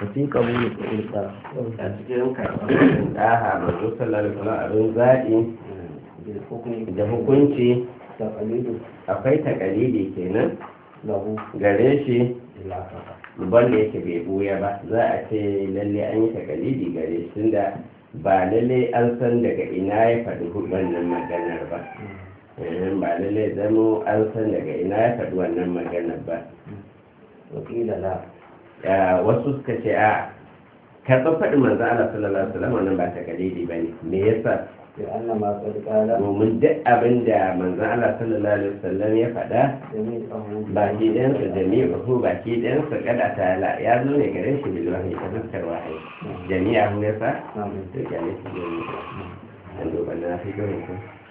fi qabuli ilqa a cikin karɓar ɗaha manzo sallallahu alaihi wasallam abin zaɓi bil hukmi da hukunci taqlidu akwai takalidi kenan lahu gare shi ila kafa wanda yake bai buya ba za a ce lalle an yi takalidi gare shi tunda ba lalle an san daga ina ya faɗi wannan maganar ba Eh, ba lalle zamo an san daga ina ya faɗi wannan maganar ba wakila la Ya, wasu suka ce a karɓar faɗin manzo Allah sallallahu alaihi wasallam wannan ba takalidi bane me yasa bi anna ma qad qala domin duk abin da manzo Allah sallallahu alaihi wasallam ya faɗa jami'ahu baki ɗayansa jami'ahu baki ɗayansa kada ta la ya zo ne gare shi bil wahyi ta fuskar wahayi jami'ahu ne fa na'am to ya ne shi jami'a an duba na fi gani ko